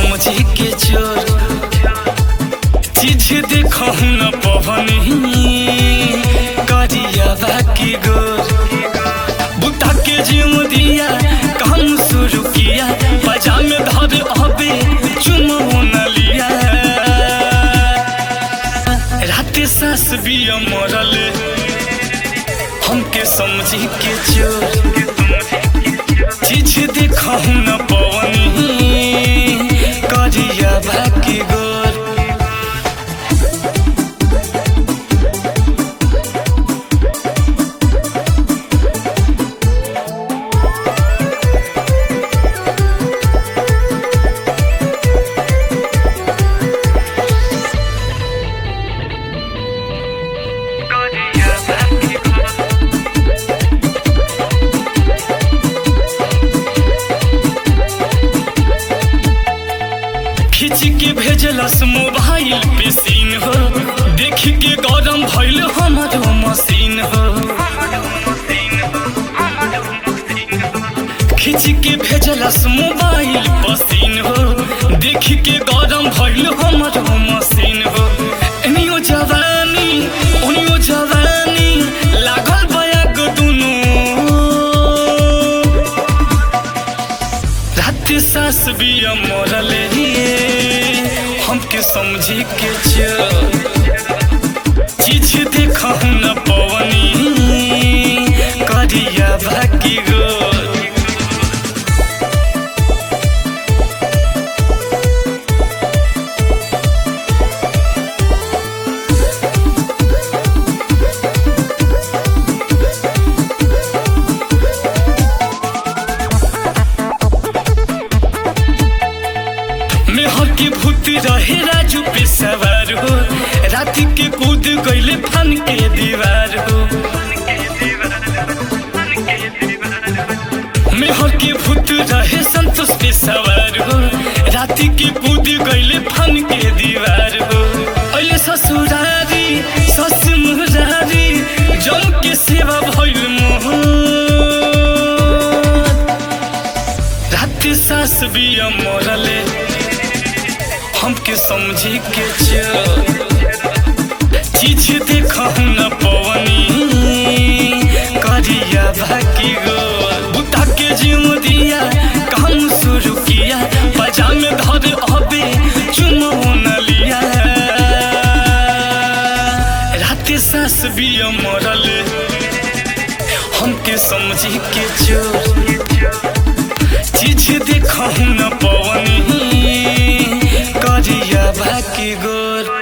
समझी के चोर चीज देखहु न पवनी करिया बाकी गोर बुता के जिम दिया काम शुरू किया पजामे धर अबे चुमो न लिया रात सास भी मरल हमके समझी के चोर चीज देखहु न पवनी करिया बाकी गोर खींच के भेजलस मोबाइल पे सीन हो देख के गरम भइल हमारो मशीन हो खींच के भेजलस मोबाइल पर सीन हो देख के गरम भइल हमारो मशीन हो एनियो जवानी ओनियो जवानी लागल बयाग दुनू रात सास भी मरले हमके समझी के चोर चीज देखहु न पवनी करिया बाकी गोर मेहर के भूत रहे राजू पे सवार हो रात के कूद गईले फन के दीवार हो मेहर के भूत रहे संतोष पे सवार हो रात के कूद गईले फन के दीवार हो अले ससुरारी सस मुरारी जम के सेवा भइल मोह रात सास भी मरले हमके समझी के चोर चीज देखहु न पवनी करिया बाकी गोर बुता के जिम दिया काम शुरू किया पजामे धर अबे चुमो न लिया रात सास भी मरल हमके समझी के चोर चीज देखहु न पवनी करिया बाकी गोर